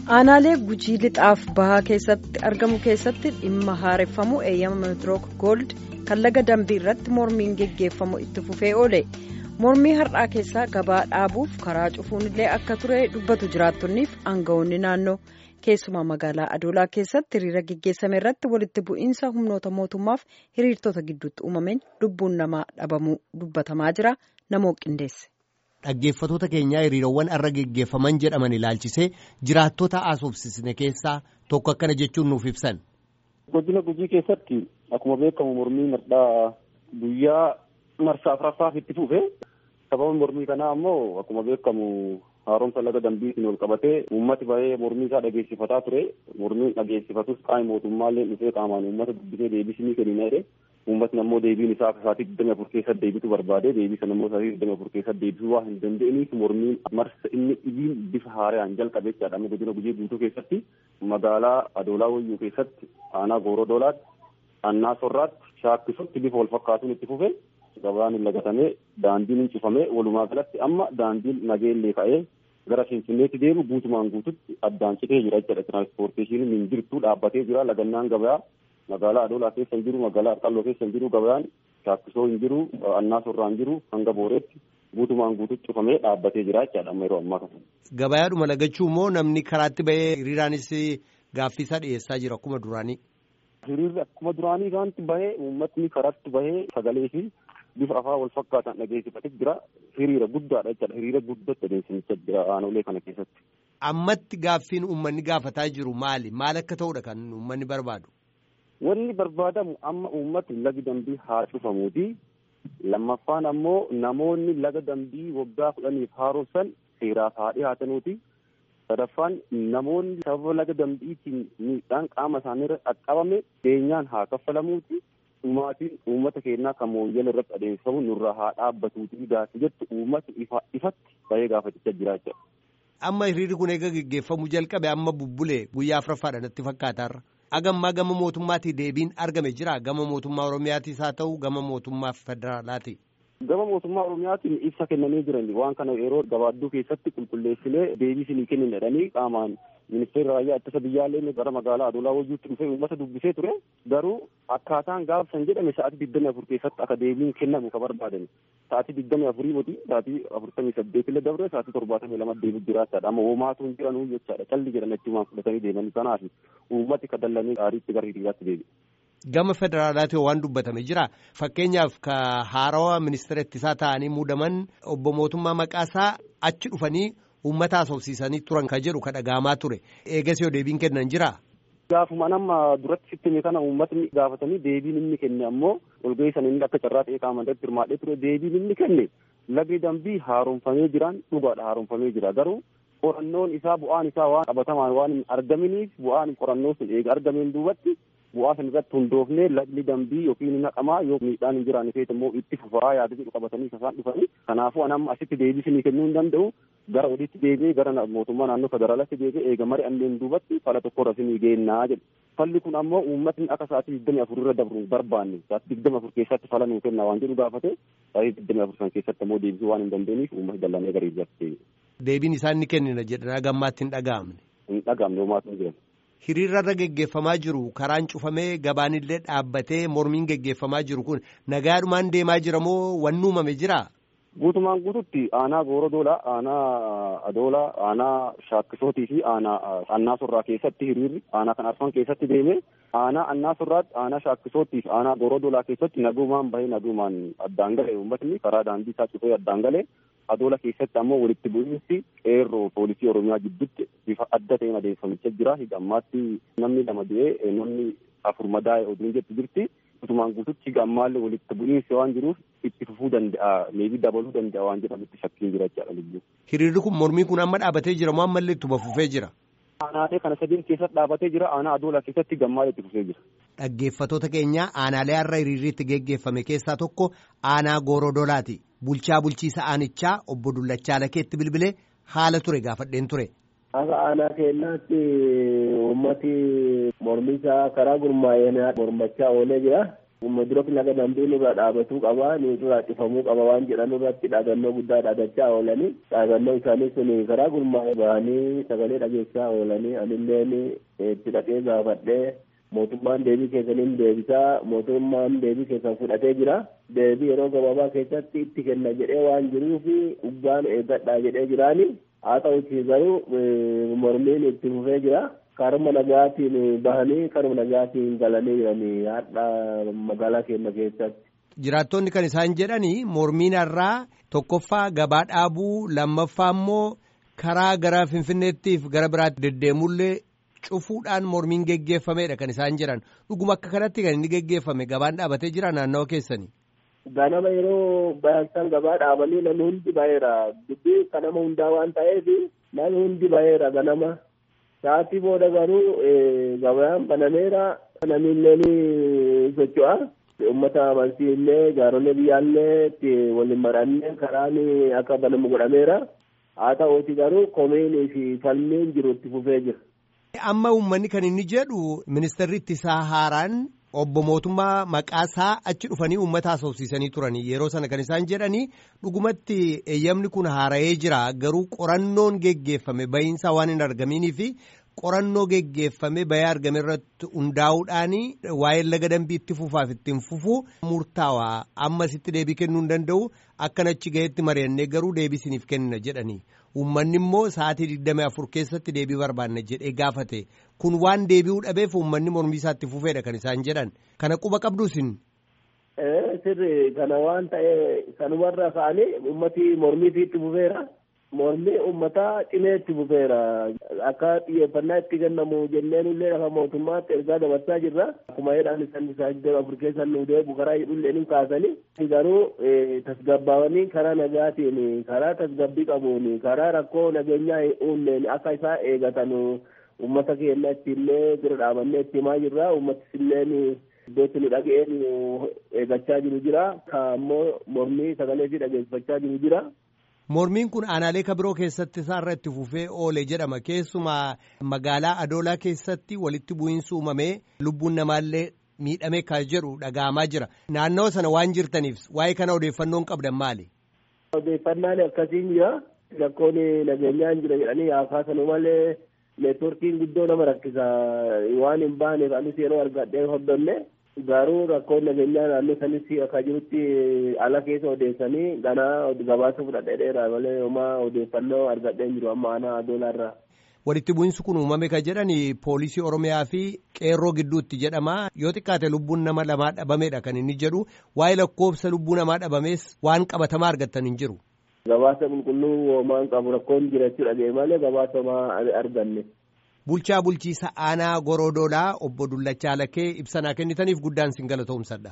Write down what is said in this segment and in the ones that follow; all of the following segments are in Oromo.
aanaalee gujii lixaaf bahaa keessatti argamu keessatti dhimma haareffamu eeyyama meetirook gold kan laga dambii irratti mormiin geggeeffamu itti fufee oole mormii har'aa keessaa gabaa dhaabuuf karaa cufuunillee akka ture dubbatu jiraattonniif aangawoonni naannoo keessumaa magaalaa adoolaa keessatti hiriira geggeessame irratti walitti bu'iinsa humnoota mootummaaf hiriirtota gidduutti uumameen lubbuun namaa dhabamuu dubbatamaa jira namoo qindeesse. Dhaggeeffatoota keenyaa hiriirawwan irra geggeeffaman jedhaman ilaalchisee jiraattota haasofsisne keessaa tokko akkana jechuun nuuf ibsan. Godina gujii keessatti akkuma beekamu mormii marsaa guyyaa marsaa afuraffaaf itti fufe sababa mormii kanaa ammoo akkuma beekamu haaromsa laga dambiitiin wal qabatee uummati bahee mormii isaa dhageessifataa ture mormiin dhageessifatus qaama mootummaallee dhufee qaamaan uummata dubbisee deebisanii kennina jedhe uummatni ammoo deebiin isaa akka sa'aatii digdami afur keessatti deebitu barbaade deebii sana ammoo sa'aatii digdami afur keessatti deebisuu waan hin dandeenyeef mormiin marsa inni dhibiin bifa haaraan jalqabe jechaadha godina gujii guutuu keessatti magaalaa adoolaa wayyuu keessatti aanaa gooroo doolaatti annaa sorraatti shaakkisutti bifa wal fakkaatuun itti fufe gabaan lagatamee daandiin hin cufamee walumaa galatti amma daandiin nageellee ka'ee gara finfinneetti deemu guutumaan guututti addaan citee jira jechuudha tiraanspoorteeshiniin hin jirtu dhaabbatee jira lagannaan gabayaa magaalaa adoolaa keessa hin jiru magaalaa arqalloo keessa hin jiru gabayaan shaakkisoo hin jiru annaa sorraa hin jiru hanga booreetti guutumaan guututti cufamee dhaabbatee jira jechaadha amma yeroo ammaa kana. Gabayaadhuma lagachuu immoo namni karaatti bahee hiriiraanis gaaffiisaa dhiyeessaa jira akkuma duraanii. Hiriirri akkuma duraanii kanatti bahee uummatni karaatti bahee sagalee fi bifa afaan wal fakkaatan dhageessifatee jira. Hiriira guddaadha jechaadha. Hiriira guddatti adeemsifachaa jira aanolee kana keessatti. Ammatti gaaffiin uummanni gaafataa jiru maali? Maal akka ta'udha kan uummanni barbaadu? Wanni barbaadamu amma uummatni lagi dambii haa cufamuuti. Lammaffaan ammoo namoonni laga dambii waggaa kudhaniif haaromsan seeraaf haa dhiyaatanuuti. Sadaffaan namoonni sababa laga dambiitiin miidhaan qaama isaaniirra qaqqabame beenyaan haa kaffalamuuti. Dhumaatiin uummata keenyaa kan mooyyala irratti adeemsifamu nurraa haa dhaabbatuuti gaafa jettu uummata ifatti bahee gaafachaa jira jechuudha. Amma hiriirri kun eega geggeeffamuu jalqabe amma bubbulee guyyaa afuraffaadha natti fakkaatarra. Agammaa gama mootummaatii deebiin argame jira gama mootummaa Oromiyaatis haa ta'u gama mootummaa federaalaati. Gama mootummaa Oromiyaatiin ibsa kennanii jiran waan kana yeroo gabaadduu keessatti qulqulleessinee deebii isinii kennin jedhanii qaamaan ministeerri raayyaa ittisa biyyaallee gara magaalaa adoolaa wayyuutti dhufee uummata dubbisee ture garuu akkaataan gaafsan jedhame sa'aatii digdami afur keessatti akka deebiin kennamu ka barbaadan sa'aatii digdami afurii moti sa'aatii afurtamii saddeetillee dabre sa'aatii torbaatamii lama deebii jiraachaadha amma hoomaatu hin jiranuu jechaadha calli jedhan achumaan fudhatanii deemanii kanaaf uummati ka dallanii gaariitti gara hiriiraatti deebi'e. Gama federaalaati waan dubbatame jira fakkeenyaaf ka haarawaa ministeera ittisaa ta'anii muudaman obbo mootummaa maqaasaa achi dhufanii uummata haasofsiisanii turan ka jedhu ka dhaga'amaa ture eegas yoo deebiin kennan jira. Gaafuma nama duratti sitti kana uummatni gaafatanii deebiin inni kenne ammoo walgahii sana inni akka carraa ta'ee qaamaan irratti hirmaadhee ture deebiin inni kenne lagni dambii haaromfamee jiraan dhugaadha haaromfamee jira garuu qorannoon isaa bu'aan isaa waan qabatamaan waan hin argaminiif bu'aan qorannoo sun eega argameen duubatti bu'aa san irratti hundoofnee lagni dambii yookiin hin haqamaa yoo miidhaan hin jiraanne ta'e immoo itti fufaa yaada jedhu qabatanii isaan dhufanii kanaafuu anamma asitti deebisinii kennuu hin danda'u gara olitti deebi'ee gara mootummaa naannoo federaalaatti deebi'ee eega mari anneen duubatti fala tokkorra isinii geennaa jedhu. Falli kun ammoo uummatni akka sa'aatii digdami afur irra dabru barbaanne sa'aatii digdami afur keessatti fala nuu kenna waan jedhu gaafate sa'aatii digdami afur san keessatti ammoo deebisuu waan hin dandeenyeef uummatni dallanee gara irratti deebi'e. Deebiin isaan ni kennina jedhan gammaatti hin dhaga'amne. Hin dhaga'amne homaatu hin jiran. Hiriirarra geggeeffamaa jiru karaan cufamee gabaanillee dhaabbatee mormiin geggeeffamaa jiru kun nagaadhumaan deemaa jira moo wanni uumame jira? Guutumaan guututti aanaa gooroo doolaa, aanaa adoolaa, aanaa shaakkisootii fi aanaa annaa sorraa keessatti hiriirri aanaa kan arfan keessatti deeme aanaa annaa sorraatti aanaa shaakkisootii fi aanaa gooroo doolaa keessatti nagumaan bahee nagumaan addaan gale uummatni karaa daandii isaa cufee addaan gale adoola keessatti ammoo walitti bu'iinsi qeerroo poolisii oromiyaa gidduutti bifa adda ta'een adeemsifamichaa jira hidha ammaatti namni lama du'ee namni afur madaa'e oduun jettu jirti guutumaan guututti gammaallee walitti bu'iinsi waan jiruuf itti fufuu danda'a meebii dabaluu danda'a waan jedhamutti shakkiin jira jechaadha lubbuu. Hiriirri kun mormii kun amma dhaabatee jira moo ammallee ittuma fufee jira? Aanaalee kana sadiin keessatti dhaabatee jira aanaa adoolaa keessatti gammaalee itti fufee jira. Dhaggeeffatoota keenya aanaalee har'a hiriirri itti geggeeffame keessaa tokko aanaa gooroo doolaati. Bulchaa bulchiisa aanichaa obbo Dullachaa Lakeetti bilbilee haala ture gaafadheen ture. Akka aanaa keenyaatti uummati mormisaa karaa gurmaa'een mormachaa oolee jira. Madirook laga dambii nurra dhaabatuu qaba nurraa cufamuu qaba waan jedhan irratti dhaadannoo guddaa dhaadachaa oolanii dhaadannoo isaanii sun karaa gurmaa'ee bahanii sagalee dhageessaa oolanii anilleen itti dhaqee gaafadhee mootummaan deebii keessaniin deebisaa mootummaan deebii keessan fudhatee jira deebii yeroo gabaabaa keessatti itti kenna jedhee waan jiruuf dhugaan eeggadhaa jedhee jiraani haa ta'uti garuu mormiin itti fufee jira. karuma nagaatiin bahanii karuma nagaatiin galanii jiranii har'a magaalaa keenya keessatti. Jiraattonni kan isaan jedhanii mormiin har'aa tokkoffaa gabaa dhaabuu lammaffaa immoo karaa gara Finfinneettiif gara biraatti deddeemullee cufuudhaan mormiin geggeeffameedha kan isaan jedhan dhuguma akka kanatti kan inni geggeeffame gabaan dhaabatee jira naannawa keessanii. Ganama yeroo baay'isaan gabaa dhaabanii namni hundi baheera dubbii kanama hundaa waan ta'eef namni hundi baheera ganama. Sa'aatii booda garuu gabayaan banameera namni socho'a. Uummata amantii illee jaaronni biyyaallee itti waliin marannee karaan akka banamu godhameera. Haa ta'uuti garuu komiinii fi falmiin jiru itti fufee jira. Amma uummanni kan inni jedhu ministeerri ittisaa haaraan obbo mootummaa maqaasaa achi dhufanii uummata haasofsiisanii turanii yeroo sana kan isaan jedhanii dhugumatti eeyyamni kun haara'ee jira garuu qorannoon geggeeffame bahiinsaa waan hin argaminii fi qorannoo geggeeffame bahee argame irratti hundaa'uudhaan waa'ee laga dambii itti fufaaf ittiin fufuu murtaawaa ammasitti deebii kennuu hin danda'u akkan achi gaheetti mari'annee garuu deebii isiniif kenna jedhanii uummanni immoo sa'aatii digdamii afur keessatti deebii barbaanna jedhee gaafate kun waan deebi'uu dhabeef uummanni mormii isaatti fufeedha kan isaan jedhan kana quba qabdu isin. sirri kana waan ta'e sanumarra ka'anii ummati mormiitii itti fufeera. mormii ummataa cimee itti fufeera akka xiyyeeffannaa itti kennamu jenneen illee lafa mootummaatti ergaa dabarsaa jirra akkuma jedhan isaan isaa iddoo afur keessan nu deebu karaa hidhullee ni kaasanii garuu tasgabbaawanii karaa nagaatiin karaa tasgabbii qabuun karaa rakkoo nageenyaa uumneen akka isaa eegatan ummata keenya ittiillee bira dhaabannee itti himaa jirra ummatis illeen iddootti nu dhaga'een eegachaa jiru jira ka ammoo mormii sagalee fi dhageessifachaa jiru jira. Mormiin kun aanaalee kabiroo keessatti isaarra itti fufee oole jedhama keessumaa magaalaa Adoolaa keessatti walitti bu'iinsi uumamee lubbuun namaallee miidhame kan jedhu dhaga'amaa jira. Naannawa sana waan jirtaniif waa'ee kana odeeffannoon qabdan maali? Odeeffannaan akkasiin jira. Rakkoon nageenyaa hin jira jedhanii haasaasanuu malee neetworkiin guddoo nama rakkisa waan hin baaneef anis yeroo argadhee hordofne. garuu rakkoon nageenyaa naannoo sanis akka jirutti ala keessa odeessanii ganaa gabaasa fudhadhee dheeraa malee homaa odeeffannoo argadhee jiru amma aanaa adoolaarraa. Walitti bu'iinsi kun uumame kan jedhan poolisii Oromiyaa fi qeerroo gidduutti jedhama yoo xiqqaate lubbuun nama lamaa dhabameedha kan inni jedhu waa'ee lakkoofsa lubbuu namaa dhabamees waan qabatamaa argattan hin jiru. Gabaasa qulqulluu homaan qabu rakkoon jira jechuudha malee gabaasa homaa arganne. Bulchaa bulchiisa aanaa Gorodoolaa obbo Dullachaa Lakkee ibsanaa kennitaniif guddaan sin galatoomsadha.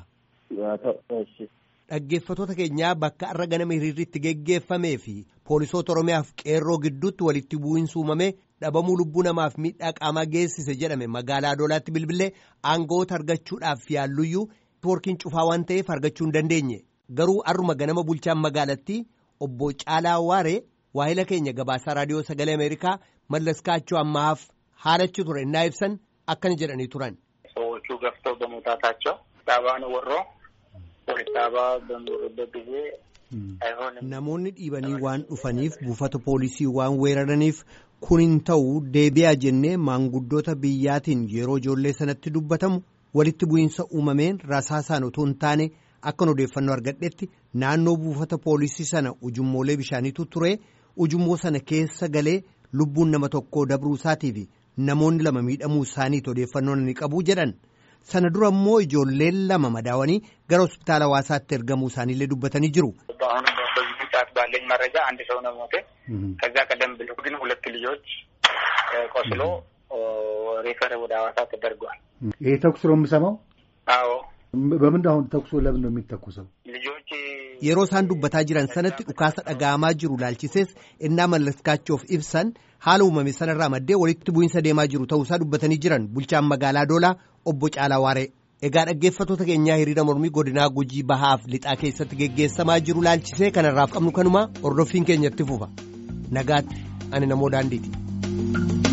Dhaggeeffatoota keenyaa bakka arra ganama hiriirritti geggeeffamee fi poolisoota Oromiyaaf qeerroo gidduutti walitti bu'iinsi uumamee dhabamuu lubbuu namaaf miidhaa qaamaa geessise jedhame magaalaa Adoolaatti bilbilee aangawoota argachuudhaaf yaalluyyuu neetwoorkiin cufaa waan ta'eef argachuu hin dandeenye garuu arruma ganama bulchaan magaalattii obbo Caalaa Waaree waahila keenya gabaasaa raadiyoo sagalee Ameerikaa mallaskaachuu ammaaf haalachi ture innaa ibsan akkana jedhanii turan. ሰዎቹ ገፍተው በመውጣታቸው ዳባን ወሮ ፖሊስ ዳባ በሚወሩበት ጊዜ አይሆንም። Namoonni dhiibanii waan dhufaniif buufata poolisii waan weeraraniif kun hin ta'u deebi'aa jennee maanguddoota biyyaatiin yeroo ijoollee sanatti dubbatamu walitti bu'iinsa uumameen rasaasaan otoo hin taane akkan odeeffannoo argadhetti naannoo buufata poolisii sana ujummoolee bishaaniitu ture ujummoo sana keessa galee lubbuun nama tokkoo dabruu isaatiif namoonni lama miidhamuu isaaniitu odeeffannoo ni qabu jedhan sana dura immoo ijoolleen lama madaawanii gara hospitaala hawaasaatti ergamuu isaaniillee dubbatanii jiru. አሁን በዚህ ሰዓት ባለኝ መረጃ አንድ ሰው ነው ሞተ። ከዛ ቀደም ብሎ ግን ሁለት ልጆች ቆስሎ ሬፈር ወደ ሐዋሳ ተደርጓል። ይሄ ተኩስ ነው የምሰማው? አዎ በምንድን አሁን ተኩሱ ለምን ነው የሚተኩሰው? ልጆች yeroo isaan dubbataa jiran sanatti dhukaasa dhaga'amaa jiru laalchisees innaa mallaskaachuuf ibsan haala uumame sanarraa maddee walitti bu'iinsa deemaa jiru ta'uusaa dubbatanii jiran bulchaan magaalaa doolaa obbo Caalaa Waaree. Egaa dhaggeeffattoota keenyaa hiriira mormii godinaa gujii bahaaf lixaa keessatti geggeessamaa jiru laalchisee kanarraaf qabnu kanuma hordoffiin keenyatti fufa. Nagaatti ani namoo daandiiti.